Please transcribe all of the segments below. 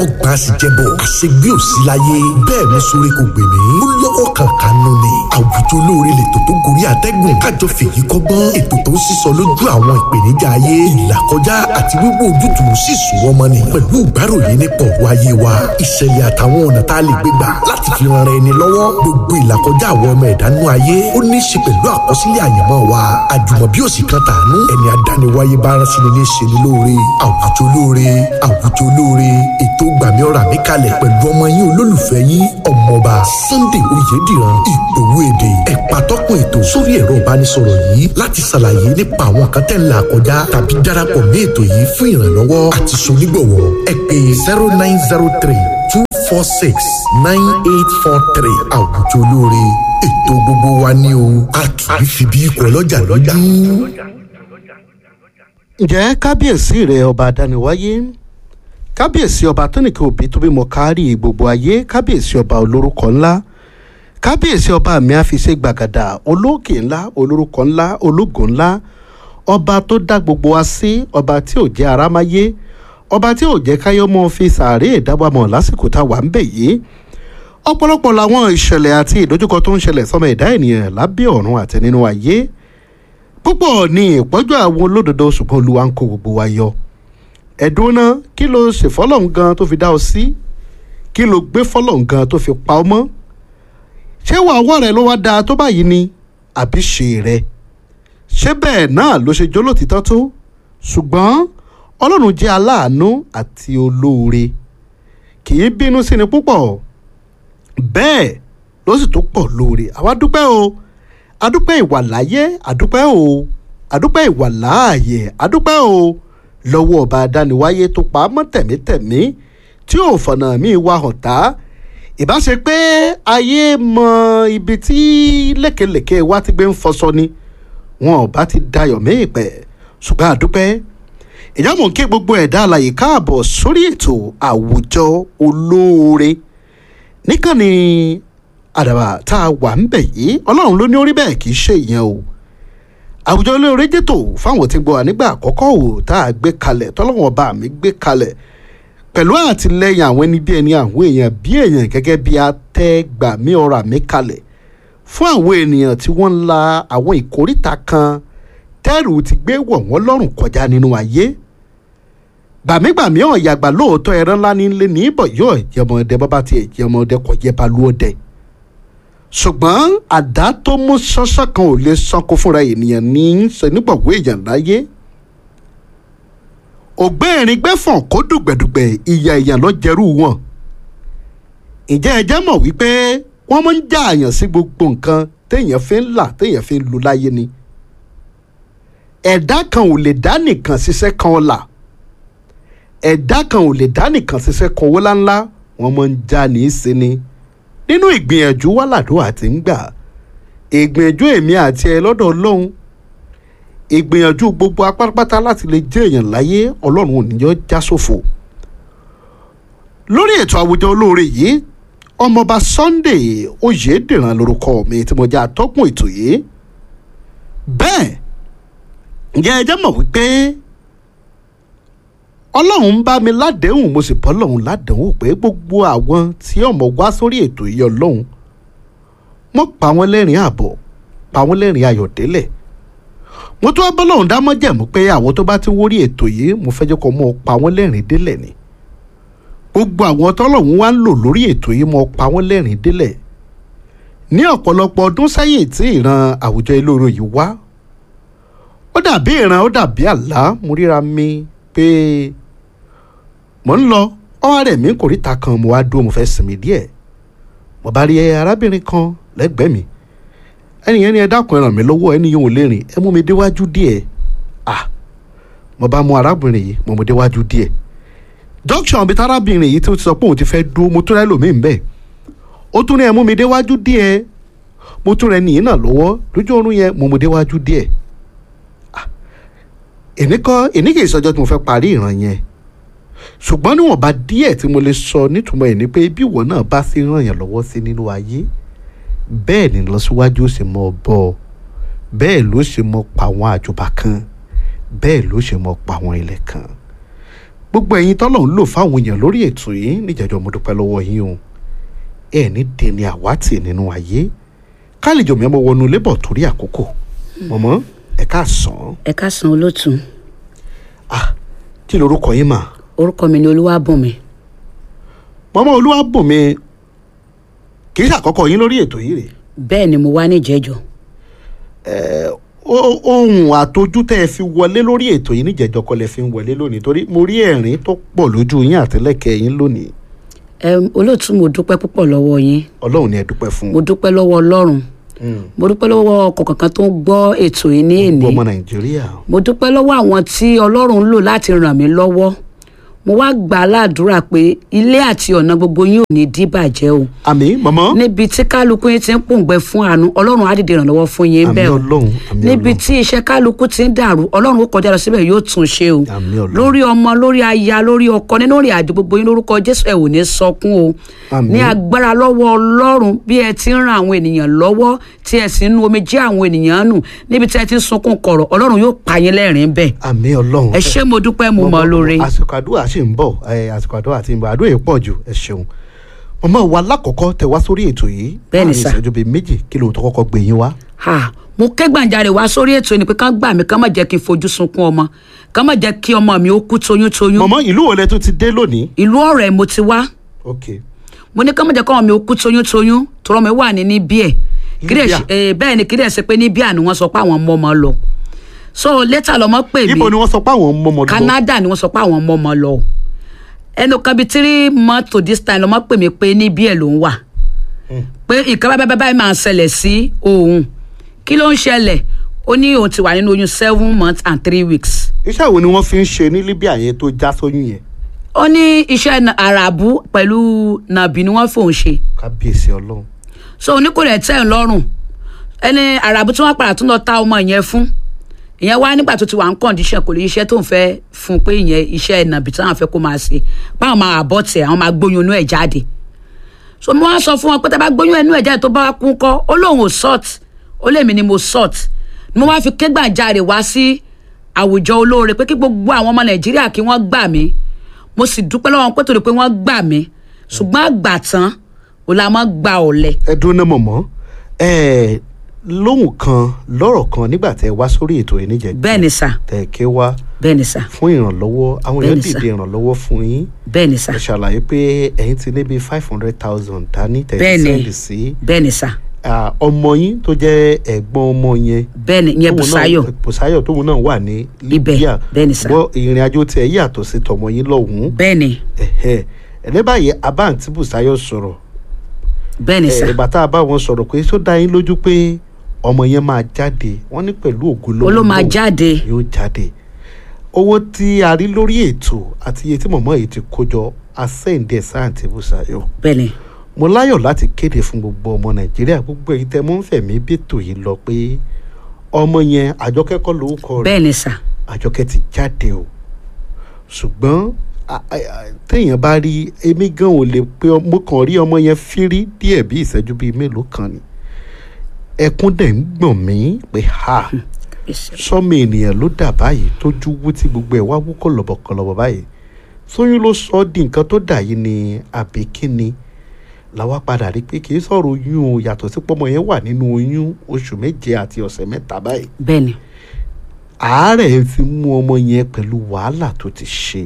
ọgbà àṣìjẹbọ àṣegbé òsì láyé bẹ́ẹ̀ mi sórí kò gbè mí ó lọ́wọ́ kankan nù ni àwùjọ olóore lètò tó gorí àtẹ́gùn kájọ fèyí kọ́gbọ́n ètò tó ń sísọ lójú àwọn ìpèníjà ayé ìlàkọjá àti wíwò ojútùú sì sùn ọmọ ni pẹ̀lú ìgbáròyìn nípa ọ̀rọ̀ ayé wa ìṣẹ̀lẹ̀ àtàwọn ọ̀nà tá a lè gbé gbà láti fi ran ara ẹni lọ́wọ́ gbogbo ìlàkọjá àwọn ọmọ ẹ̀dá nú ayé ó ní í ṣe pẹ̀lú àkọsílẹ̀ àyànmọ́ wa àjùmọ̀bí òsì kan tàánú ẹni adániwáyé bá rán sí ni ní ṣe ni lóore àwùjọ lóore àwùjọ lóore ètò gbàmí ọ̀rà mi kalẹ̀ pẹ̀lú ọmọ yín olólùfẹ́ yín ọmọọba Sunday Oyèdìran ìgbòho èdè ẹ̀pà tọ́kùn ètò sórí ẹ̀rọ ìbánisọ̀rọ̀ yìí láti ṣàlàyé nípa àwọn kan tẹ́ ń là kọjá tàbí darapọ̀ mí ètò yìí fún ìrànlọ́wọ́ àti sonígbọ̀wọ́ ẹ pè zero nine zero three two four six nine eight four three àwùjọ olóore ètò gbogbo wa ní o a kì í fi bí ikọ̀ lọ́jà lójú. ǹjẹ́ kábíyèsí rẹ̀ ọba adániwáyé kábíyèsí ọba tónìkẹ́ òbí tó bímọ kárí gbogbo ayé kábíyèsí ọba olórúkọ ńlá kábíyèsí ọba mi àfiṣe gbàgàdà olóòkè ńlá olórúkọ ńlá ológo ńlá ọba tó dá gbogbo wa sí ọba tí ò jẹ́ arámáyé ọba tí ò jẹ́ káyọ́mọ́ fi sàárè ìdábàmọ̀ lásìkò tá a wà ń bẹ̀ yìí ọ̀pọ̀lọpọ̀ làwọn ìṣẹ̀lẹ̀ àti ìdojúkọ tó ń ṣẹlẹ̀ sọ́mọ ẹ̀dá ènìyàn lábẹ́ ọ̀run àti nínú ayé púpọ̀ ní ìpọ́jú àwọn olódodo ṣùgbọ́n olúwa ń kó gbogbo wa yọ ẹ̀dùn náà kí ló ṣe fọ́lọ́hún gan tó fi dá ọ sí kí ló gbé fọ́lọ́hún gan tó fi pa ọ mọ́ ṣé wàá wọ́ rẹ ló wá dáa tó báyìí ni àbí ṣe rẹ ṣé bẹ́ẹ̀ náà ló ṣe jólótìtọ́ tó ṣùgbọ́n ọlọ́run jẹ́ aláàánú àti olóore kì í bínú sí ni púpọ̀ bẹ́ẹ̀ ló sì tó pọ̀ lóore àwa dúpẹ́ o adúpẹ́ ìwà láyé adúpẹ́ o adúpẹ́ ìwà láàyè adúpẹ́ o lọ́wọ́ ọba adániwáyé tó pa á mọ́ tẹ̀mítẹ̀mí tí ò fọ̀nà míì wá hàn tá ìbá ṣe pé ayé mọ ibi tí lékelèké wa ti gbé ń fọṣọ ni wọn ò bá ti dayọ̀ méè pẹ́ ṣùgbọ́n àdúpẹ́ ìjámọ̀ kí gbogbo ẹ̀dá alàyè káàbọ̀ sórí ètò àwùjọ olóore níkànnì àdàbà tá a wà ń bẹ̀ yìí ọlọ́run ló ní orí bẹ́ẹ̀ kì í ṣe ìyẹn o àwùjọ olóore jẹ́tò fáwọn tí ń gbọ́ nígbà àkọ́kọ́ o tá a gbé kalẹ̀ tọ́lọ́wọ́n ọba mi gbé kalẹ̀ pẹ̀lú àtìlẹyìn àwọn ẹni bí ẹni àwọn èèyàn bí èèyàn gẹ́gẹ́ bí atẹ́gbàmí ọ̀rọ̀ àmì kalẹ̀ fún àwọn ènìyàn tí wọ́n ń la àwọn ìkóríta kan tẹ́rù ti gbé wọ̀ wọ́n lọ́rùn kọjá nínú ayé gbàmígbàmí ọ̀yàgbà lóòótọ́ ẹran ńlá ní ilé ní ìbọ̀ yóò jẹmọdé bọ́bá tiẹ̀ jẹmọdé kọ jẹ́ balùwọ̀dẹ ṣùgbọ́n àdá tó mú ṣánṣán kan ò lè sanko fúnra ènìyàn ní í ṣe nígbàgbọ́ èèyàn láyé ògbẹ́rin gbẹ́fọ̀n kó dùgbẹ̀dùgbẹ̀ ìyà èèyàn lọ jẹrú wọn ǹjẹ́ ẹ jẹ́ mọ̀ wípé wọ́n máa ń já àyàn sí gbogbo nǹkan téèyàn fi ń là téèyàn fi ń lu láyé ni ẹ̀dá kan ò lè dá nìkan ṣiṣẹ́ kan ọ̀la ẹ̀dá kan ò lè dá nìkan ṣiṣẹ́ kan owó láńlá wọ́n máa ń já ní í sí ni nínú ìgbìyànjú wàlàdó àti ń gbà ìgbìyànjú èmi àti ẹ lọ́dọ̀ ọlọ́run ìgbìyànjú gbogbo apátápátá láti lè jẹ́ èèyàn láyé ọlọ́run ò ní yọ já sófo lórí ètò àwùjọ olóore yìí ọmọọba Sunday Oyèdìran lórúkọ mi tí mo jẹ́ atọ́kùn ètò yìí bẹ́ẹ̀ ǹjẹ́ ẹ jẹ́ mọ̀ wípé ọlọ́run ń bá mi ládéhùn mo sì bọ́ lọ́hùn ládéhùn pé gbogbo àwọn tí ọmọ wá sórí ètò yìí ọlọ́run mo pa wọ́n lẹ́rìn àbọ̀ pa wọ́n lẹ́rìn ayọ̀ délẹ̀ mo tún wá bọ́ lọ́hùn dámọ́ jẹ̀mú pé àwọn tó bá ti wórí ètò yìí mo fẹ́ jẹ́ kó mọ́ pa wọ́n lẹ́rìn délẹ̀ ni gbogbo àwọn tọ́lọ́hún wá ń lò lórí ètò yìí mo pa wọ́n lẹ́rìn délẹ̀ ní ọ̀pọ̀lọpọ̀ ọdún sẹ́yìn tí ìran àwùjọ olóore yìí wá ó dàbí ìran ó dàbí àlá mo ríra mi pé mò ń lọ ọwọ́ rẹ̀ mi kò ríta kan mo wá dúró mo fẹ́ sinmi díẹ̀ mo bá rí arábìnrin kan lẹ́gbẹ̀ẹ́ mi ẹnìyẹn ni ẹ dákun ẹ ràn mí lọ́wọ́ ẹni yóò lè rìn ẹ mú mi déwájú díẹ̀ ah mo bá mú arábìnrin yìí mo mú déwájú díẹ̀ junction bíi tárábìnrin yìí tí ó ti sọ pé òun ti fẹ́ dúró mo tún rẹ́ lòmíì bẹ́ẹ̀ ó tún ní ẹ mú mi déwájú díẹ̀ mo tún rẹ nìyí náà lọ́wọ́ lójú oorun yẹn mo mú déwájú díẹ̀ èmi kọ́ èmi kì í sọjọ́ tí mo fẹ́ parí ìran yẹn ṣùgbọ́n níwọ̀nba díẹ̀ tí mo lè sọ nítumọ̀ ẹ̀ ni pé bí ìwọ náà bá sí ràn yàn lọ́wọ́ sí nínú ayé bẹ́ẹ̀ ni lọ́síwájú ó sì mọ bọ́ ọ bẹ́ẹ̀ ló ṣe mọ pa àwọn àjùbà kan bẹ́ẹ̀ ló ṣe mọ pa àwọn ilẹ̀ kan gbogbo ẹ̀yin tọ́lọ̀ ń lò fáwọn èèyàn lórí ètò yìí níjẹ̀jọ́ mo dúpẹ́ lọ́wọ́ yín o ẹ ní dèní àwátì nínú ayé kálíjọ mi ọmọ wọnú lébọ̀ torí àkókò mọ̀mọ́ ẹ káàsán ẹ káàsán olótùú ah kí lorúkọ yín mà orúkọ mi ni olúwàbùnmi mọ́mọ́ olúwàbùnmi kì í ṣàkọ́kọ́ yín lórí ètò yìí rè bẹ́ẹ̀ ni mo wá níjẹ̀jọ́ Ó- ohun àtojú tẹ́ ẹ fi wọlé lórí ètò yìí níjẹ̀jọ́ kọ́ lẹ fi ń wọlé lónìí torí mo rí ẹ̀rín tó pọ̀ lójú yín àtẹ́lẹ̀kẹ́ yín lónìí Ẹm, olótùú mo dúpẹ́ púpọ̀ lọ́wọ́ yín ọlọ́run ni ẹ dúpẹ́ fún mo dúpẹ́ lọ́wọ́ ọlọ́run mo dúpẹ́ lọ́wọ́ ọkọ̀ kankan tó ń gbọ́ ètò yìí ní èní gbogbo ọmọ nàìjíríà mo dúpẹ́ lọ́wọ́ àwọn tí ọlọ́run ń lò láti ràn mí lọ́wọ́ mo wá gbà á ládùúrà pé ilé àti ọ̀nà gbogbo yín ò ní dìbàjẹ́ o àmì mọ̀mọ́ níbi tí kálukú yín ti ń pòǹgbẹ fún àánú ọlọ́run á dìde ìrànlọ́wọ́ fún yín àmì bẹ́ẹ̀ o ọlọ́run àmì níbi ọlọ́run tí iṣẹ́ kálukú ti ń dàrú ọlọ́run ó kọjá lọ síbẹ̀ yóò tún ṣe o àmì ọlọ́run lórí ọmọ lórí aya lórí ọkọ nínú ìrìn àjò gbogbo yín lórúkọ jésù ẹ ò ní sọkún o Àmín. ní agbára lọ́wọ́ ọlọ́run bí ẹ ti ń ran àwọn ènìyàn lọ́wọ́ tí ẹ sì ń nu omi jẹ́ àwọn ènìyàn nù níbi tí ẹ ti ń sunkún kọ̀rọ̀ ọlọ́run yóò pa yín lẹ́rìn bẹ́ẹ̀ àmì ọlọ́run ẹ ṣé mo dúpẹ́ mo mọ̀ lóore àsìkò àdúrà sì ń bọ̀ ẹ, àsìkò àdúrà ti ń bọ̀ àdúrà yìí pọ̀ jù ẹ ṣeun mọ̀mọ́ wa lákọ̀ọ́kọ́ tẹ wá sórí ètò yìí Bẹ́ẹ̀ni láàrin sà. ìṣẹ́jú bíi méjì kí lóun tó kọ́kọ́ gbé yín wá ha mo ké gbàǹjarè wá sórí ètò ni pé kán gbà mí kán má jẹ́ kí n fojú sunkún ọmọ kán má jẹ́ kí ọmọ mi ó kú toyúntoyún mọ̀mọ́ ìlú wo lẹ tún ti dé lónìí ìlú ọ̀rẹ́ mo ti wá ok mo ní ká má jẹ́ kọ́ ọmọ mi ó kú toyúntoyún tọrọ mi wà ní níbí ẹ̀ kídẹ̀ Libya. ṣe- eh, bẹ́ẹ̀ ni kídẹ̀ ṣe pé níbí àná wọ́n sọ pé àwọn ọmọ ọmọ lọ so later lọmọ pè ibo ni mí wọ́n sọ pé àwọn ọmọ ọmọ lọ Canada ni wọ́n sọ pé àwọn ọmọ ọmọ lọ ẹnu kan bíi three months to this time lọmọ pè mí pé níbí ẹ̀ ló ń wà pé nǹkan báyìí báyìí báyìí máa ń ṣẹlẹ̀ sí òun kí ló ń ṣẹlẹ̀ ó ní òun ti wà nínú oyún seven months and three weeks iṣẹ́ wo ni wọ́n fi ń ṣe ní Libya yẹn tó já sóyún yẹn ó ní iṣẹ́ na- àràbù pẹ̀lú nàbì ni wọ́n fòun ṣe kábíyèsí ọlọ́run so oníkòrè tẹ̀ ń lọ́rùn ẹni àràbù tí wọ́n padà tún lọ ta ọmọ yẹn fún ìyẹn wá nígbà tó ti wà ń kọ̀ǹdíṣẹ̀ kò lè iṣẹ́ tó ń fẹ́ fún pé ìyẹn iṣẹ́ nàbì tí wọ́n fẹ́ kó máa ṣe báwọn máa àbọ̀ tẹ̀ àwọn máa gbóyún inú ẹ̀ jáde so mo wá sọ fún wọn pé tá a bá gbóyún inú ẹ̀ jáde tó bá kún kọ́ ó lóun ò sọ́ọ̀t ó lèmi ni mo sọ́ọ̀t ni mo wá fi ké gbàjarè wá sí àwùjọ olóore pé kí gbogbo àwọn ọmọ nàìjíríà kí wọ́n gbà mí mo sì dúpẹ́ lọ́wọ́ wọn pé torí pé wọ́n gbà mí ṣùgbọ́n àgbà tán ò la máa gba ọ̀lẹ ẹ dúró náà mọ̀mọ́ ẹ lóhùn kan lọ́rọ̀ kan nígbà tẹ wá sórí ètò yìí níjẹ̀ bẹ́ẹ̀ ni sà tẹ ké wá bẹ́ẹ̀ ni sà fún ìrànlọ́wọ́ àwọn èèyàn Bẹ́ẹ̀ni sà. dìde ìrànlọ́wọ́ fún yín bẹ́ẹ̀ ni sà ẹ ṣàlàyé pé ẹ̀yin ti ní bíi five hundred thousand dání tẹ̀sí Bẹ́ẹ̀ni. sẹ́ndì sí bẹ́ẹ̀ ni sà ah, ọmọ yín tó jẹ́ ẹ̀gbọ́n ọmọ yẹn bẹ́ẹ̀ ni ìyẹn tóun náà- Bùsáyọ̀ Bùsáyọ̀ tóun náà wà ní Ibẹ̀, Libya bẹ́ẹ̀ ni sà. bọ́ ìrìn àjò tiẹ̀ yàtọ̀ sí tọmọ yín lọ́hùn-ún bẹ́ẹ̀ ni ẹ̀hẹ́ ẹ̀ ní báyìí abáǹtí Bùsáyọ̀ sọ̀rọ̀ bẹ́ẹ̀ ni sà ẹ̀ ìgbà tá a bá wọn sọ̀rọ̀ pé tó dá yín lójú pé ọmọ yẹn máa jáde wọ́n ní pẹ̀lú ògo lọ́wọ́ ó ló máa Ọlọ́run jáde yóò jáde owó tí a rí lórí ètò àti iye tí mọ̀mọ́ yìí ti kó jọ asẹ́ǹdẹ̀ sáǹtì Bùsáyọ̀ bẹ́ẹ̀ ni mo láyọ̀ láti kéde fún gbogbo ọmọ nàìjíríà gbogbo èyí tẹ́ mọ́ ń fẹ̀mí bètò yìí lọ pé ọmọ yẹn àjọkẹ́ kọ́ lórúkọ rẹ̀ bẹ́ẹ̀ ni sà àjọkẹ́ ti jáde o ṣùgbọ́n a- a- a- téèyàn bá rí èmi gan ò lè pé ọ- mo kàn rí ọmọ yẹn fírí díẹ̀ bí ìṣẹ́jú bíi mélòó kan ni ẹkún dẹ̀ ń gbọ̀n mí pé ha sọmọ ènìyàn ló dà báyìí tójú wú tí gbogbo ẹ̀ wá wú kọlọ̀bọ̀kọlọ̀bọ̀ báyìí sóyún ló sọ ọ́ di nǹkan tó dà yìí ni àbí kí ni làwa padà rí pé kì í sọ̀rọ̀ oyún o yàtọ̀ sí pọ́mọ yẹn wà nínú oyún oṣù méje àti ọ̀sẹ̀ mẹ́ta báyìí bẹ́ẹ̀ ni àárẹ̀ ti mú ọmọ yẹn pẹ̀lú wàhálà tó ti ṣe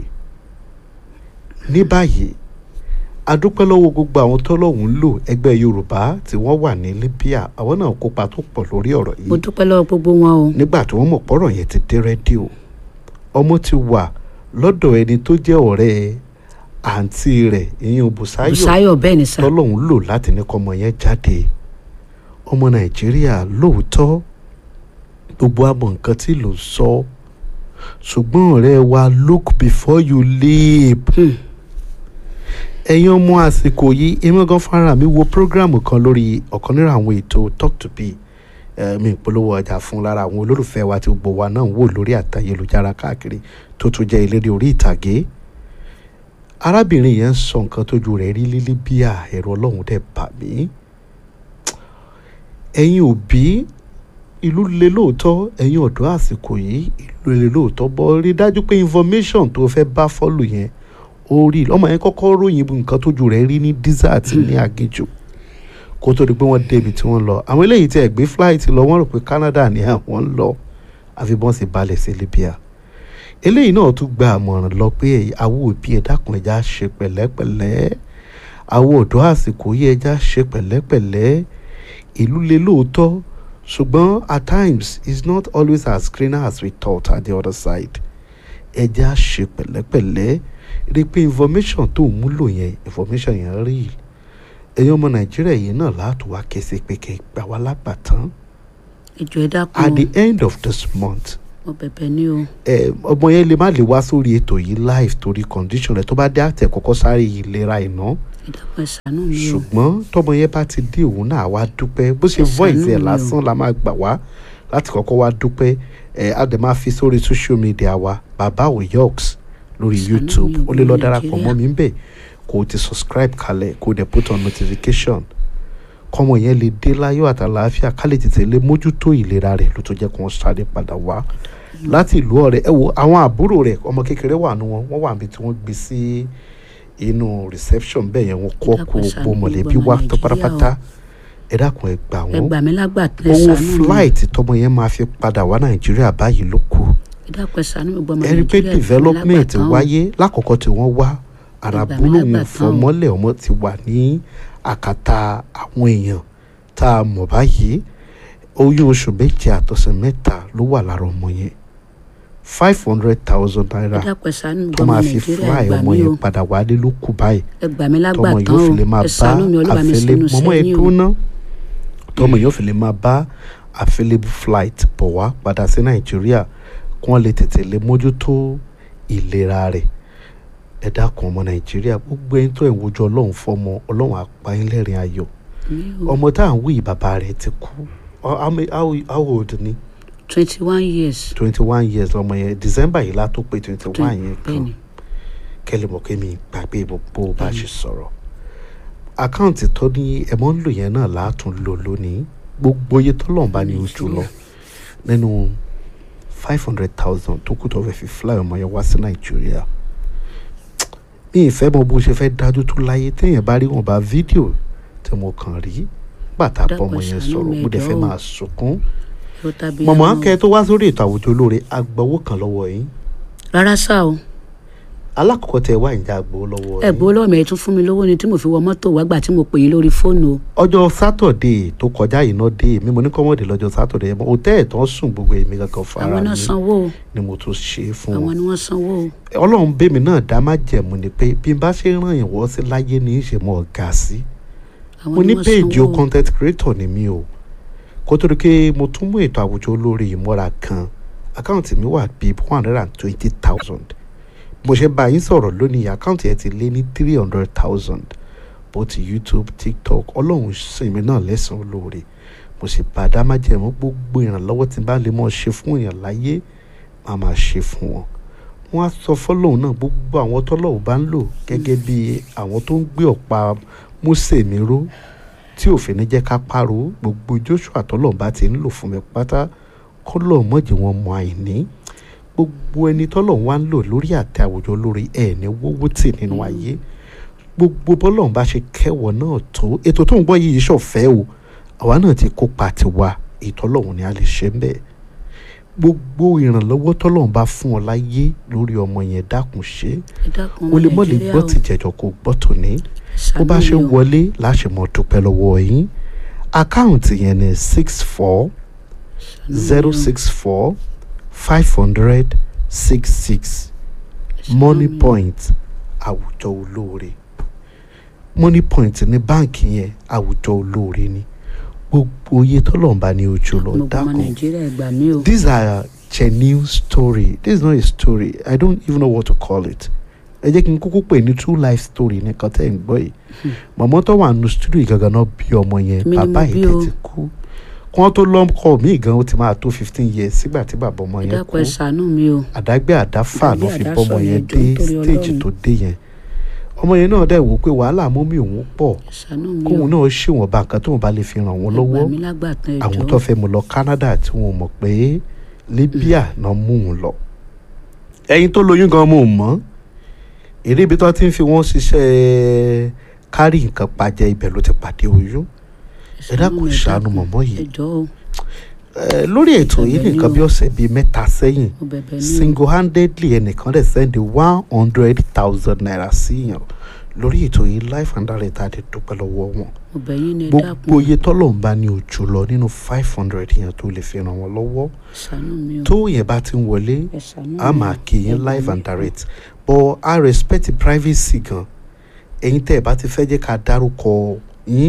ní báyìí adúpẹ́ lọ́wọ́ gbogbo àwọn tọ́lọ́hún ń lò ẹgbẹ́ yorùbá tí wọ́n wà ní libya àwọn náà kópa tó pọ̀ lórí ọ̀rọ̀ yìí mo dúpẹ́ lọ́wọ́ gbogbo wọn o nígbà tí wọ́n mọ̀ pọ́rọ̀ yẹn ti dé rédíò ọmọ ti wà lọ́dọ̀ ẹni tó jẹ́ ọ̀rẹ́ àǹtí rẹ̀ ìyẹn Bùsáyọ̀ Bùsáyọ̀ bẹ́ẹ̀ ni sà tọ́lọ́hún lò láti ní kọ́mọ yẹn jáde ọmọ nàìjíríà lóòótọ́ gbogbo àmọ̀ nǹkan tí ló ń sọ ṣùgbọ́n ọ̀rẹ́ wa look before you leap Hmm. ẹ̀yin ọmọ àsìkò yìí èmi gan fara mi wo prógráàmù kan lórí ọ̀kan nínú àwọn ètò talk to be eh, mi ìpolówó ọjà fún lára àwọn olólùfẹ́ wa tí gbogbo wa náà ń wò lórí àtayélujára káàkiri tó tún jẹ́ eléré orí ìtàgé arábìnrin yẹn ń sọ nǹkan tójú rẹ̀ rí lílí bí ẹ̀rọ ọlọ́run dẹ̀ bà mí ẹ̀yin òbí ìlú le lóòótọ́ ẹ̀yin ọ̀dọ́ àsìkò yìí ìlú le lóòótọ́ bọ́ rí dájú pé information tó fẹ́ bá fọ́lù yẹn ó rí ọmọ yẹn kọ́kọ́ ròyìn nǹkan tójú rẹ̀ rí ní desert ní aginjù kó tó di pé wọ́n débi tí wọ́n lọ àwọn eléyìí tí ẹ̀ gbé flight lọ wọ́n rò pé Canada ni àwọn ń lọ àfi bọ́n sì balẹ̀ sí Libya eléyìí náà tún gba àmọ̀ràn lọ pé àwọn òbí ẹ̀ dákun ẹja ṣe pẹ̀lẹ́pẹ̀lẹ́ àwọn ọ̀dọ́ àsìkò yìí ẹja ṣe pẹ̀lẹ́pẹ̀lẹ́ ìlú le lóòótọ́ ṣùgbọ́n at times it's not always as cleaner as we thought at the other side ẹja ṣe pẹ̀lẹ́pẹ̀lẹ́ rí i pé information tó ń múlò yẹn information yẹn rí ẹ̀yin ọmọ nàìjíríà yìí náà láàtò wá kẹsẹ̀ pé kẹ́ gbà wá lágbàtán ìjọ ẹ dákun at o the end of this month mo bẹ̀bẹ̀ ní o ẹ ọmọ yẹn lè má lè wá sórí ètò yìí live torí condition rẹ tó bá dé àtẹ kọ́kọ́ sáré ìlera iná ẹ dákun ẹ ṣàánú mi o ṣùgbọ́n tọmọ yẹn bá ti dé òun náà wá dúpẹ́ bó ṣe Ẹ ṣàánú voice ẹ̀ mi o. lásán la máa gbà wá láti kọ́kọ́ wá dúpẹ́ ẹ á dẹ̀ máa fi sórí social media wa bàbá oyoks lórí Ṣàánú youtube mi o, ó lè lọ ọmọ darapọ̀ mọ́ Nàìjíríà. mi ń bẹ̀ kó o ti subscribe kalẹ̀ kó o dẹ̀ put on notification kọ́mọ yẹn lè dé láyọ̀ àtàlàáfíà ká lè tètè lè mójútó ìlera rẹ̀ ló tó jẹ́ kó wọ́n sáré padà wá láti ìlú ọ̀rẹ́ ẹ wo àwọn àbúrò rẹ̀ ọmọ kékeré wà nù wọn wọ́n wà níbi tí wọ́n gbé sí inú reception bẹ́ẹ̀ yẹn wọ́n kó Ẹ dákun, kó ṣàánú gbó mọ̀lẹ́bí gbogbo wá ọmọ tó Nàìjíríà pátápátá ẹ dákun ẹ gbà ẹ wọ́n gbà mí lágbà ẹ owó ṣàánú mi flight tọmọ yẹn máa fi padà wá nàìjíríà báyìí ló kù ẹ dákun ẹ ṣàánú mi gbọ́ ọmọ ẹ rí i pé Nàìjíríà ẹ gbà mí development lágbàtán o. wáyé lákọ̀ọ́kọ́ tí wọ́n wá Ẹ gbà mí àràbúrò wọn lágbàtán o. fọmọ́lẹ̀ ọmọ ti wà ní àkàtà àwọn èèyàn tá a mọ̀ báyìí oyún oṣù méje àtọ̀sẹ̀ mẹ́ta ló wà lára ọmọ yẹn five hundred thousand ẹ naira dákun ẹ ṣàánú mi tó gbọ́ ọmọ máa fi Nàìjíríà ẹ fly gbà ọmọ mí o yẹn padà wálé ló kù báyìí ẹ gbà mí tọmọ lágbàtán yóò o fi lè máa ẹ bá ṣàánú mi olúwa mi àfẹlẹ sínú mọmọ ẹ sẹ́yìn o dúná tọmọ yóò fi lè máa bá available flight bọ̀ wá padà sí nàìjíríà kí wọ́n lè tètè lè mójútó ìlera rẹ̀ ẹ dákun ọmọ nàìjíríà gbogbo ẹni tó ẹ̀ ń wojú ọlọ́run fọmọ ọlọ́run apáyínlẹ́rìn ayọ̀ mi o ọmọ tá à ń wí bàbá rẹ̀ ti kú Ọ- how ma- how how old ni twenty one years twenty one years ọmọ yẹn december yìí látó pé twenty one yẹn kan bẹ́ẹ̀ni kẹ́lẹ́ mọ̀ kémi gbàgbé gbogbo bá a ṣe sọ̀rọ̀ àkáǹtì tó ní ẹ̀mọ́ ń lò yẹn náà látún lò lónìí gbogbo iye tó lọ́n bá ní ojú lọ nínú five hundred thousand tó kù tó fẹ́ fi fly ọmọ yẹn wá sí nàìjíríà mi ì fẹ́ mọ bó ṣe fẹ́ dájú tó láyé téèyàn bá rí wọn bá fídíò tí mo kàn rí bàtà Dákun bọ́mọ yẹn ṣàánú sọ̀rọ̀ mi mo dẹ̀ fẹ́ jọ̀ọ́. máa sunkún ló tàbí mọ̀mọ́ àwọn- kẹ́ tó wá sórí ètò àwùjọ olóore agbowó kan lọ́wọ́ yín rárá sá o alákọ̀ọ́kọ́ tẹ wá ìjà agbowó lọ́wọ́ ẹ gbowó lọ́wọ́ mi ẹ tún fún mi lówó ni tí mo fi wọ mọ́tò wá gbà tí mo pè yín lórí fóònù o ọjọ́ sátọ̀dé tó kọjá yìí náà dé mi mo ní kọ́mọ̀dé lọ́jọ́ sátọ̀dé yẹn òtẹ́ẹ̀ tán sùn gbogbo èmi kankan fara àwọn náà mi sanwó o ni mo tún ṣe é fún àwọn wọn ni wọ́n sanwó o ọlọ́run bẹ́mi náà dá má jẹ̀mú ni pé bí n bá ṣe ràn yín wọ́ sí láyé ní í ṣe mọ́ ọ̀gá sí àwọn mo ni ní wọ́n péèjì o sanwó o content creator ni mi o kó tó di pé mo tún mú ètò àwùjọ olórí ìmúra kan àkáǹtì mi wà bíi one hundred and twenty thousand mo ṣe bá yín sọ̀rọ̀ lónìí àkáǹtì ẹ̀ ti lé ní three hundred thousand bó ti youtube tiktok ọlọ́run sìn mí náà lẹ́sàn-án olóore mo sì bá a dá má jẹ̀mú gbogbo ìrànlọ́wọ́ tí n bá lè mọ̀ ṣe fún èèyàn láyé máa máa ṣe fún wọn wọ́n á sọ fọ́lọ́hún náà gbogbo àwọn tọ́lọ́hún bá ń lò gẹ́gẹ́ bí àwọn tó ń gbé ọ̀pá Mósè mi ró tí òfin ní jẹ́ ká pààrọ̀ gbogbo Joshua tọ́lọ́hún bá ti ń lò fún mi pátá kọ́lọ́ mọ̀jẹ̀ wọn mọ àìní gbogbo ẹni tọ́lọ́hún wá ń lò lórí àtẹ àwùjọ lórí ẹ̀ ní wọ́wọ́ tì nínú ayé gbogbo bọ́lọ́hún bá ṣe kẹwọ́ náà tó ètò tó ń gbọ́ yìí ṣọ̀fẹ́ o àwa náà ti kópa tiwa ìtọ́lọ́hún ni a lè ṣe ń bẹ́ẹ̀ gbogbo ìrànlọ́wọ́ tọ́lọ́run bá fún ọ láyé lórí ọmọ yẹn dákun ṣe ẹ dákun o lè mọ̀ lè Nàìjíríà gbọ́ o. ti jẹ̀jọ̀ kó gbọ́ tòní bó Ṣàánú bá ṣe mi o. wọlé láṣẹ mọ̀ dúpẹ́ lọ́wọ́ yín àkáǹtì yẹn ni six four Ṣàánú mi zero o. six four five hundred six six money point àwùjọ olóore money point ní báǹkì yẹn àwùjọ olóore ni gbogbo iye tọ́lọ́run bá ní ojú lọ mo gbọ́ ọmọ dákun Nàìjíríà ẹ gbà mí o these are genuine story this is not a story i don't even know what to call it ẹ jẹ́ kí n kúkú pè ní true life story nìkan tẹ́ ń gbọ́ yìí màmá tó wà nù studio yìí gangan náà bí ọmọ yẹn Èmi ni mo bàbá bí yìí o. tẹ̀ ti kú kí wọ́n tó lọ́kọ̀ mí gan ó ti máa tó fifteen years sígbà tí bàbá ọmọ ẹ yẹn dákun kú ẹ ṣàánú mi o àdágbé àdáfà ló Àdágbé fi àdásọ bọ́mọ yẹn yẹn dé jọ̀ọ́ nítorí stage Ọlọ́run. tó dé yẹn ọmọ yẹn náà dẹ̀ wò ó pé wàhálà mọ́mí òun pọ̀ ṣàánú mi kóun o náà ṣèwọ̀nba nǹkan tóun bá lè fi ràn wọ́n ẹ lọ́wọ́ gbà mí lágbàtàn àwọn ẹjọ́ tó fẹ́ mu lọ Canada tí wọn mọ̀ pé Libya náà mú un lọ. ẹyin tó lóyún gan mo mọ̀ èrè ibi tó ti ń fi wọ́n ṣiṣẹ́ kárì nǹkan pàjẹ́ ibẹ̀ ló ti pàdé oyún. ẹ dákun mi, ṣàánú dákun. mọ̀mọ́ yìí. ẹjọ́ o Ẹ, lórí ètò yìí Ẹ̀bẹ̀ ni nìkan o. bí ọ̀sẹ̀ bíi mẹ́ta sẹ́yìn mo bẹ̀bẹ̀ ní o single handedly ẹnìkan dẹ̀ sẹ́ndì one hundred thousand naira sí yàn lórí ètò yìí life and direct àti dúpẹ́ lọ́wọ́ wọn mo bẹ̀ yín ní ẹ gbogbo dákun iye tọ́lọ̀ ń bá ní ojú lọ nínú five hundred yẹn tó lè fi ràn wọ́n lọ́wọ́ ṣàánú mi o tó yẹn bá ti ń wọlé ẹ ṣàánú a mi máa o. kí Ẹ yín gbà live mí. and direct but I respect privacy gan ẹ̀yin tẹ́ ẹ bá ti fẹ́ jẹ́ ká dárúkọ yín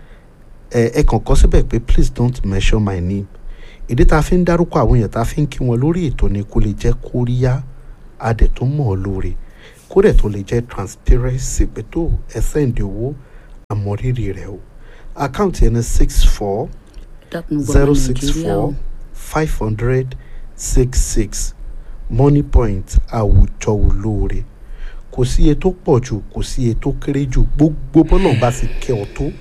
ẹ ẹ kàn kọ́ síbẹ̀ pé please don't mention my name ìdí tá a fi ń dárúkọ àwọn èèyàn tá a fi ń kí wọn lórí ètò ni kó lè jẹ́ kóríyá a dẹ̀ tó mọ̀ ọ́ lóore kó dẹ̀ tó lè jẹ́ transparency pé tó ẹ sẹ́ǹdì owó àmọ́rírì rẹ̀ o àkáǹtì ẹni six four dákun gbọ́ ọmọ zero six nàìjíríà o four five hundred six six money point àwùjọ olóore kò sí iye tó pọ̀ jù kò sí iye tó kéré jù gbogbo bọ́lọ̀ bá sì kẹ́ ọ tó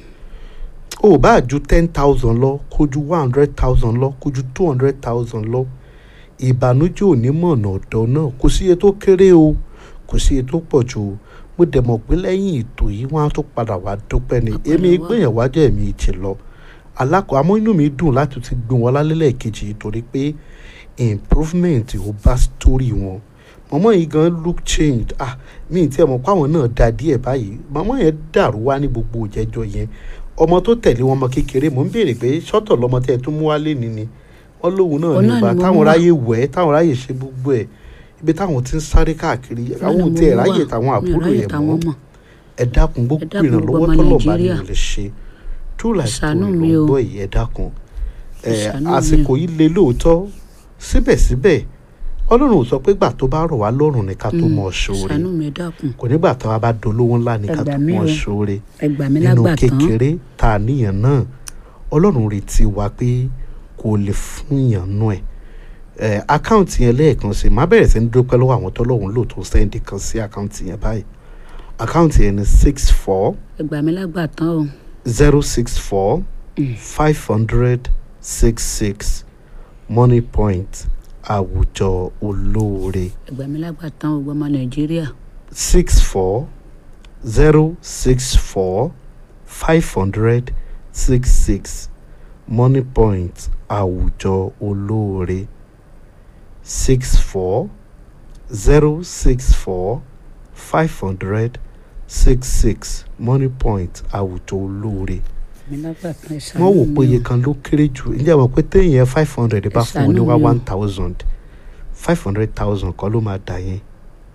o bá ju ten thousand lọ kó ju one hundred thousand lọ kó ju two hundred thousand lọ ìbànújẹ́ ò ní mọ̀nà ọ̀dọ́ náà kò sí iye tó kéré o kò sí iye tó pọ̀ jù o mo dẹ̀ mọ̀ pé lẹ́yìn ètò yìí wọ́n á tó padà wá dúpẹ́ ni Àpẹẹrẹ èmi wà. gbìyànjú wájú ẹ̀mí ìtì lọ alákọ̀ àmọ́ inú mi dùn láti ti gbé wọn lálẹ́ lẹ́ẹ̀kejì yìí torí pé improvement ò bá story wọn mọ̀mọ́ yìí gan look changed ah mi ì tiẹ̀ mọ̀ pé àwọn náà da díẹ̀ báyìí mọ̀mọ́ yẹn dàrú wá ní gbogbo òjẹ́jọ́ yẹn ọmọ tó tẹ̀lé wọn ọmọ kékeré mò ń béèrè pé sọ́tọ̀ lọmọ tẹ́ ẹ tún mú wálé ni ni wọ́n lóhun náà Òun ní náà ìgbà ni mo táwọn mú wá. ráyè wẹ̀ ẹ́ táwọn ráyè ṣe gbogbo ẹ̀ ibi táwọn ti ń sáré káàkiri àwọn ò tiẹ̀ ráyè táwọn àbúrò yẹn mọ́ ẹ dákun gbogbo dákun ìrànlọ́wọ́ gbogbo ọmọ tọ́lọ̀ bá ní Nàìjíríà. ò lè ṣe true life story Ṣàánú ló mi ń o. gbọ́ yìí ẹ dákun ẹ Ṣàánú mi o. àsìkò yìí le lóòótọ́ síbẹ̀síbẹ̀ ọlọ́run ò sọ pé gbà tó bá rọ̀ wá lọ́rùn ní ká tó mọ̀ ṣoore ṣàánú mi ẹ dákun kò nígbà tá a bá dolówó ńlá ní ká Ẹ tó gbà mí mọ̀ o. ṣoore ẹ gbà mí nínú lágbàtàn kékeré tá a níyàn náà ọlọ́run retí wa pé kò lè fún yàn nú ẹ̀ ẹ̀ àkáǹtì yẹn lẹ́ẹ̀kan sí má bẹ̀rẹ̀ sí ní dúpẹ́ lọ́wọ́ àwọn tọ́lọ́hún lò tó sẹ́ndì kan sí àkáǹtì yẹn báyìí àkáǹtì yẹn ni six four ẹ gbà mí lágbàtàn o zero six four five hundred six six money point àwùjọ olóore ẹ gbà mí lágbàtàn o gbogbo ọmọ nàìjíríà six four zero six four five hundred six six money point àwùjọ olóore six four zero six four five hundred six six money point àwùjọ olóore mi lágbàtàn ẹ ṣàánú wọ́n wò mi pé o. iye kan ló kéré jù ǹjẹ́ àwọn pé téèyàn five hundred bá fún wọn ní wá ṣàánú mi o. one thousand five hundred thousand kọ́ ló máa dà yẹn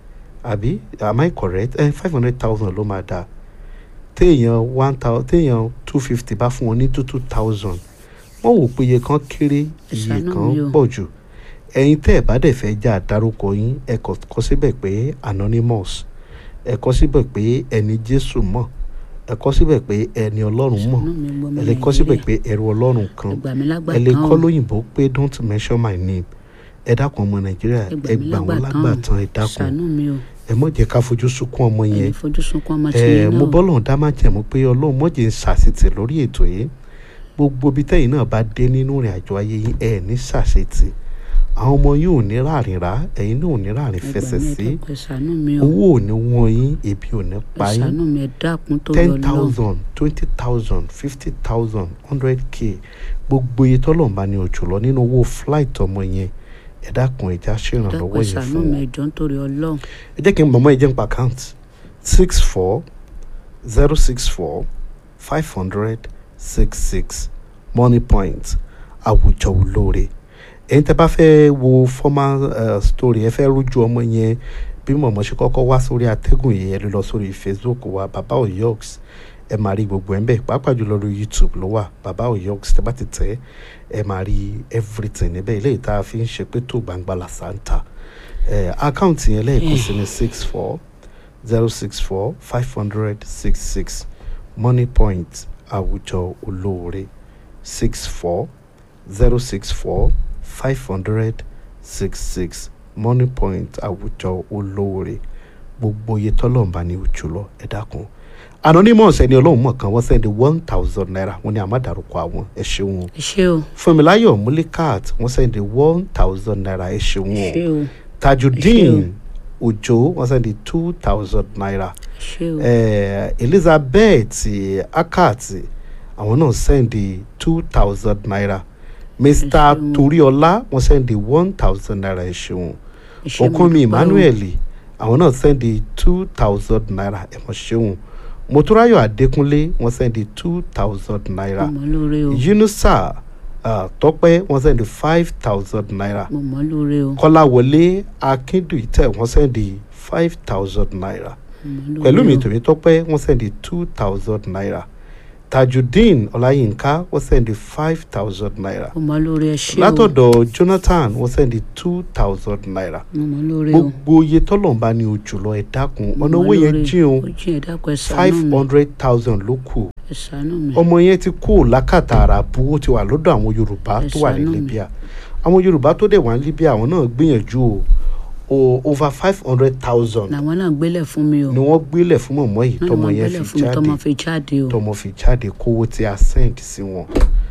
àbí am I correct ẹ five hundred thousand ló máa dà téèyàn one thousand téèyàn two fifty bá fún wọn ní two two thousand wọ́n wò pé iye kan kéré iye ṣàánú kan mi o. pọ̀ jù ẹ̀yin tẹ́ ẹ̀ bá dẹ̀ fẹ́ já dárúkọ yín ẹ kọ kọ síbẹ̀ pé anonymous ẹ kọ síbẹ̀ pé ẹni Jésù mọ̀ ẹ kọ síbẹ̀ pé ẹni Ọlọ́run mọ̀ ṣàánú mi gbogbo ọmọ ẹ lè kọ síbẹ̀ nàìjíríà pé ẹrú Ọlọ́run ẹ kan gbà mí ẹ lè lágbàtàn kọ́ o lóyìnbó pé don't mention my name ẹ dákun ọmọ nàìjíríà ẹ gbà ẹ mí gbà wọn lágbàtàn lágbàtàn o ẹ dákun ṣàánú mi o ẹ mọ̀ jẹ́ ká fojú sunkún ọmọ ẹ yẹn ní fojú sunkún ọmọ tí ẹ yín mo náà bọ́lọ̀ dá má jẹ̀mú pé ọlọ́run mọ̀jẹ̀ ń ṣàṣetì lórí ètò yìí gbogbo ibi tẹ́yìn náà bá dé nínú ìrìn àjò ayé yín ẹ ní ṣàṣetì àwọn ọmọ yín ò ní ráàrin rà ẹ̀yin náà ò ní ráàrin ẹ gbà fẹsẹ̀ mí ẹ sí dákun ẹ ṣàánú mi o owó ò ní wọ́n yín ebi ò ní ẹ pa yín ṣàánú mi ẹ dákun tó ten yọ lọ thousand twenty thousand fifty thousand hundred k gbogbo iye tọ́lọ́run bá ní ojú lọ nínú owó flight ọmọ yẹn ẹ dákun ẹja dákun ṣèrànlọ́wọ́ ẹ yẹn ṣàánú fún mi wọn ẹ jọ̀ọ́ nítorí Ọlọ́run ẹ jẹ́ kí n mọ̀mọ́ ẹ jẹ́ n pa account six four zero six four five hundred six six money point àwùjọ olóore ẹ̀yin tẹ́ bá fẹ́ wo formal uh, story ẹ fẹ́ rújú ọmọ yẹn bí mọ̀mọ́ ṣe kọ́kọ́ wá sórí atẹ́gùn yẹn ẹ lè lọ sórí Facebook wa baba oyoks ẹ máa rí gbogbo ẹ̀ ń bẹ̀ pàápàá jùlọ lórí YouTube ló wà baba oyoks tẹ́ bá ti tẹ̀ ẹ máa rí everything níbẹ̀ ilé ìta fi ń ṣe pé tó gbangba làṣà ń ta ẹ àkáǹtì yẹn lẹ́ẹ̀kan sí ní six four zero six four five hundred six six money point àwùjọ olóore six four zero six four five hundred six six money point àwùjọ olóore gbogbo iye tọ́lọ́run bá ní ojú lọ ẹ dákun anonymous ẹni ọlọ́run mọ̀ kan wọ́n sẹ́ndí one thousand naira wọ́n ní àmàdàrúkọ àwọn ẹ ṣeun o ẹ ṣé o fúnmiláyọ̀ múlíkàt wọ́n sẹ́ndí one thousand naira ẹ ṣeun ẹ o ṣé o tajudeen òjò wọ́n sẹ́ndí two thousand naira ẹ ṣé o eh, elizabeth akat àwọn náà sẹ́ndí two thousand naira mr ṣeun. toriola wọ́n sẹ́ndí one thousand naira ẹ ṣeun ẹ ṣé mo okunmi dúpẹ́ o. emmanuel àwọn náà sẹ́ndí two thousand naira ẹ mọ̀ ṣeun motúráyọ̀ adékúnlé wọ́n sẹ́ndí two thousand naira mo mọ̀ lóore o yunusa uh, tọ́pẹ́ wọ́n sẹ́ndí five thousand naira mo mọ̀ lóore o kọ́láwọlé akíndùítẹ̀ wọ́n sẹ́ndí five thousand naira mo mọ̀ lóore pẹ̀lú mi o. tòmí tọ́pẹ́ wọ́n sẹ́ndí two thousand naira tajudeen ọláyínká wọ́n sẹ́ndí five thousand naira mo mọ̀ lóore ẹ ṣé o látọ̀dọ̀ jonathan wọ́n sẹ́ndí two thousand naira mo mọ̀ lóore o gbogbo iye tọ́lọ̀mbá ni òjòlọ ẹ̀ dákun Mo ọ̀nà mọ̀ owó yẹn lóore. jìn o ó jìn ẹ dákun ẹ five ṣàánú mi hundred thousand ló kù ẹ ṣàánú mi ọmọ yẹn ti kú lákàtà àràbù ó ti wà lọ́dọ̀ àwọn yorùbá Ẹ tó wà ní ṣàánú mi. libya àwọn yorùbá tó dẹ̀ wà ní libya àwọn náà gbìyànjú o o over five hundred thousand làwọn náà gbélé fún mi o ni wọ́n gbélẹ̀ fún mọ̀mọ́ yìí náà tọmọ wọ́n yẹn gbélé fi fún mi tọmọ jáde fi jáde o tọmọ fi jáde kówó tí a send sí wọn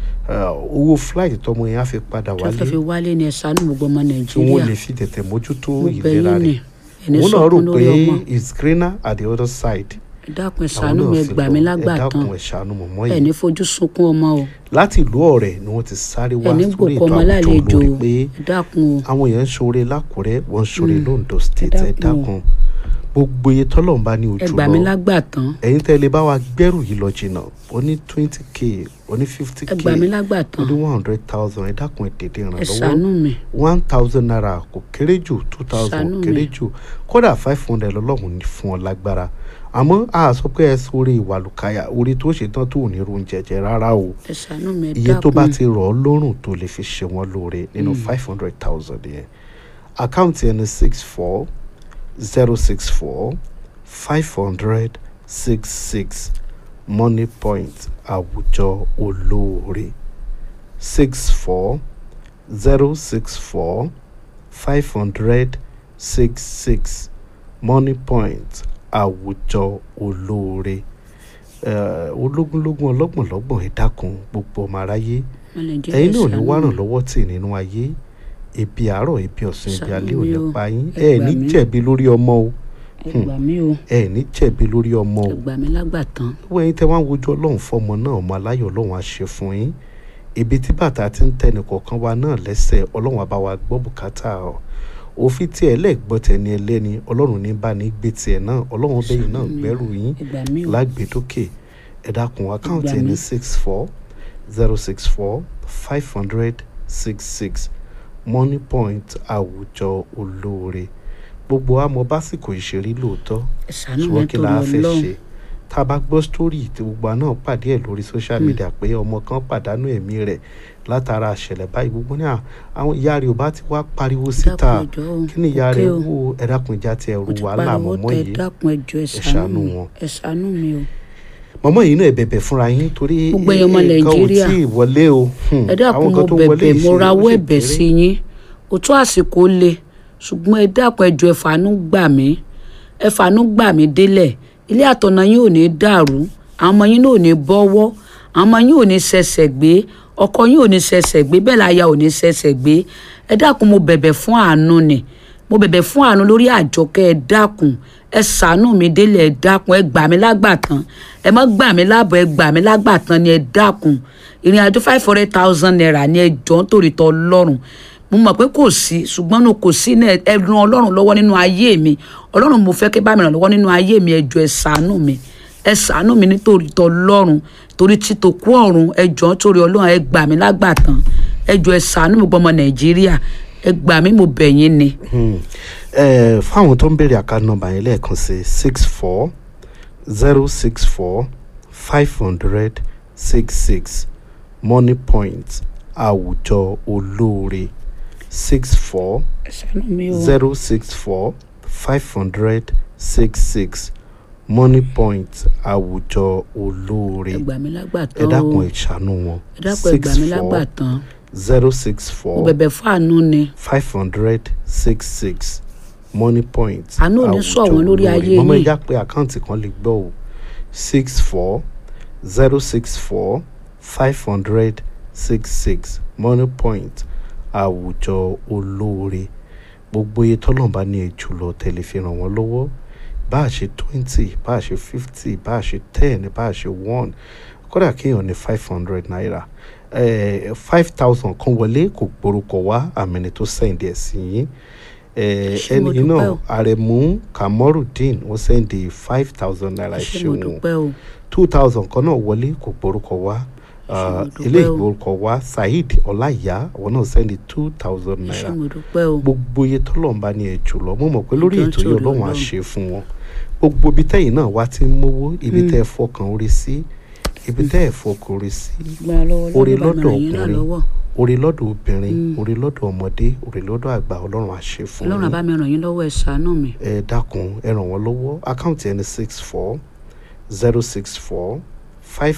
Uh, owó flight tọmọ yẹn á fi padà tó fẹ́ wálé fi wálé ni ẹ ṣàánú gbogbo ọmọ tí wọ́n nàìjíríà lè fi tètè mójútó mo bẹ̀ ìlera yín ni rẹ̀ ẹni òun náà rò sọkún pé lórí ọmọ it's greener at the other side ẹ dákun ẹ àwọn ṣàánú mi náà ẹ fi gbà lọ mí ẹ lágbàtàn dákun ẹ ṣàánú mọ̀mọ́ ẹ yìí ní fojú sunkún ọmọ o láti ìlú ọ̀rẹ́ ni wọ́n ti sáré wá ẹ ní sórí gbòkó ètò ọmọ àwùjọ lálejò lórí o pé ẹ dákun o àwọn èèyàn ń ṣoore lákùrẹ́ wọ́n ń ṣoore Mm. londo state ẹ dákun o. dákun gbogbo iye tọ́lọ́run bá ní ẹ ojú gbà mí lọ lágbàtàn ẹ̀yin tẹ́ lè bá wa gbẹ́rù yìí lọ jìnnà ó ní twenty k ó ní fifty ẹ k gbà mí ó lágbàtàn ní one hundred thousand ẹ dákun ẹ tètè ràn ẹ lọ́wọ́ ṣàánú mi one thousand naira kò kéré jù two thousand Ṣàánú kò kéré mi. jù kódà five hundred lọ́lọ́run ní fún ọ lágbára àmọ́ a sọ pé ẹ sórí ìwàlùkàyà orí tó ṣe tán tó ò ní ro oúnjẹ jẹ rárá o ẹ ṣàánú mi ẹ iye tó bá dákun ti rọ̀ ọ́ lọ́rùn tó lè fi ṣe wọ́n lóore nínú five hundred thousand yẹn àkáǹtì ẹni six four zero six four five hundred six six money point àwùjọ olóore six four zero six four five hundred six six money point àwùjọ olóore Eh, ológúnlógún ọlọ́gbọ̀nlọ́gbọ̀n ẹ dákun gbogbo ọmọ aráyé ọmọ nàìjíríà ẹ̀yin ẹ náà ní ṣàánú wá ràn mi. lọ́wọ́ tì nínú ayé ebi àárọ̀ ebi ọ̀sán ebi Ṣàánú alẹ́ ò mi ní o. pa yín Ẹ ẹ gbà ní mí. jẹ̀bi lórí ọmọ o ẹ gbà mí o ẹ ní jẹ̀bi lórí ọmọ o ẹ gbà mí lágbàtàn wọ́n ẹ̀yin tẹ́ wá ń wojú ọlọ́run fọmọ náà ọmọ aláyọ̀ ọlọ́run á ṣe fún yín ibi tí bàtà ti ń tẹnì kọ̀ọ̀kan wa náà lẹ́sẹ̀ ọlọ́run á bá wa gbọ́ bùkátà ọ òfin tí ẹ lẹ́gbọ́ tẹni ẹlẹ́ni ọlọ́run ní bá ní gbé tiẹ̀ náà ọlọ́run bẹ́yìn náà Ṣàánú mi. gbẹ́rù yín ẹ gbà mí o lágbèdókè ẹ dákun àkáǹtì Gbà ẹni mí. six four zero six four five hundred six six money point àwùjọ olóore gbogbo àmọ́ básìkò ìṣeré lóòótọ́ ẹ ṣàánú mi ṣùgbọ́n kí torí la fẹ́ ọlọ́run ṣe tá a bá gbọ́ sítórì tí gbogbo àná pàdé ẹ̀ lórí social media pé ọmọ kan pàdánù ẹ̀mí rẹ̀ látara àṣẹlẹ̀ báyìí gbogbo ní à- àwọn ìyá rẹ̀ ò bá ti wá pariwo síta dákun ẹjọ́ o kí ni ìyá òkè rẹ̀ o. wò ẹ̀dákun ìjà ti ẹ̀rù mo ti wàhálà pariwo mọ̀mọ́ tẹ yìí dákun ẹjọ́ ẹ ẹ ṣàánú ṣàánú mi wọn. ẹ ṣàánú mi o mọ̀mọ́ yìí náà ẹ bẹ̀bẹ̀ fúnra yín torí Gbogbo ẹ̀yin ọmọ nǹkan ò Nàìjíríà. tí ì wọlé o Hmm, ẹ dákun àwọn mo kan tó wọlé bẹ̀bẹ̀ mo ìṣe- ó rawọ́ sì ẹ̀bẹ̀ kéré. sí yín òtún àsìkò le ṣùgbọ́n ẹ dákun ẹjọ́ ẹ fàánú gbà mí ẹ fàánú gbà mí délẹ̀ ilé àtọ̀nà yín ò ní dàrú àwọn ọmọ yín náà ò ní bọ́wọ́ àwọn ọmọ yín ò ní ṣẹ̀ṣẹ̀ gbé ọkọ yín ò ní ṣẹ̀ṣẹ̀ gbé bẹ́ẹ̀ láya ò ní ṣẹ̀ṣẹ̀ gbé ẹ dákun mo bẹ̀bẹ̀ fún àánú ni mo bẹ̀bẹ̀ fún àánú lórí àjọkẹ́ ẹ dákun ẹ ṣàánú mi délẹ̀ ẹ dákun ẹ gbà mí lágbàtàn ẹ má gbà mí lábọ̀ ẹ gbà mí lágbàtàn ni ẹ dákun ìrìn àjò five hundred thousand naira ni ẹ jọ ń torí tọ lọ́rùn mo mọ̀ pé kò sí ṣùgbọ́n no kò sí náà ẹ ran ọlọ́run lọ́wọ́ nínú ayé mi ọlọ́run mo fẹ́ kí bá mi ràn lọ́wọ́ nínú ayé mi ẹ jọ ẹ ṣàánú mi ẹ ṣàánú mi nítorí tọ lọ́rùn torí títò kú ọ̀run ẹ jọ ń torí ọlọ́run ẹ gbà mí lágbàtàn ẹ jọ ẹ ṣàánú mi gbọmọ nàìjíríà ẹ gbà mí mo bẹ̀ yín ni Hmm. Eh, fáwọn tó ń béèrè àká nọ́mbà yẹn lẹ́ẹ̀kan sí six four zero six four five hundred six six money point àwùjọ olóore six four ẹ ṣàánú mi o zero six four five hundred six six money point àwùjọ olóore ẹ gbà mí ẹ lágbàtàn o dákun ẹ ṣàánú wọn ẹ dákun ẹ gbà mí lágbàtàn zero six mo four bẹ̀bẹ̀ fún àánú ni five hundred six six money point Àánú ò ní sọ wọ́n lórí ayé mọ́mọ́ yín. ìyá pé àkáǹtì kan lè gbọ́ o six four zero six four five hundred six six money point àwùjọ olóore gbogbo iye tọ́lọ́mbà ní èjù lọ tẹ̀lé fi ràn wọ́n lọ́wọ́ bá a ṣe twenty bá a ṣe fifty bá a ṣe ten bá a ṣe one kódà kéèyàn ní five hundred naira five thousand kan wọlé kò gborúkọ wá àmì tó sẹ́ǹdì ẹ̀ sí yín Eh, Ṣé mo ẹni dúpẹ́ náà o. àrẹ̀mú kamorudeen wọ́n sẹ́ǹdì five thousand naira ṣé mo ṣeun dúpẹ́ o two thousand kan náà wọlé kò gborúkọ wá mo dúpẹ́ ilé o. ìgborúkọ wá saheed ọláìyá àwọn náà sẹ́ǹdì two thousand ṣé naira mo dúpẹ́ o gbogbo iye tọ́lọ́mbà ní ẹ̀jù lọ mo mọ̀ pé lórí Ìjọ ń ètò yìí torí ọlọ́run á Ọlọ́run. ṣe fún wọn gbogbo ibi tẹ́yìn náà wá ti ń mówó ibi tẹ́ ẹ fọkàn orí sí ibi tẹ́ ẹ fọkàn orí sí gbára lọ́wọ́ orí lọ́wọ́ bá mi lọ́dọ̀ ràn yín náà ọkùnrin lọ́wọ́ orí lọ́dọ̀ obìnrin orí lọ́dọ̀ ọmọdé orí lọ́dọ̀ àgbà ọlọ́run á ṣe fún ọlọ́run yín àbá mi ràn yín lọ́wọ́ ẹ̀ ṣàánú mi ẹ dákun ẹ ràn wọ́n lọ́wọ́ àkáǹtì ẹni six four zero six four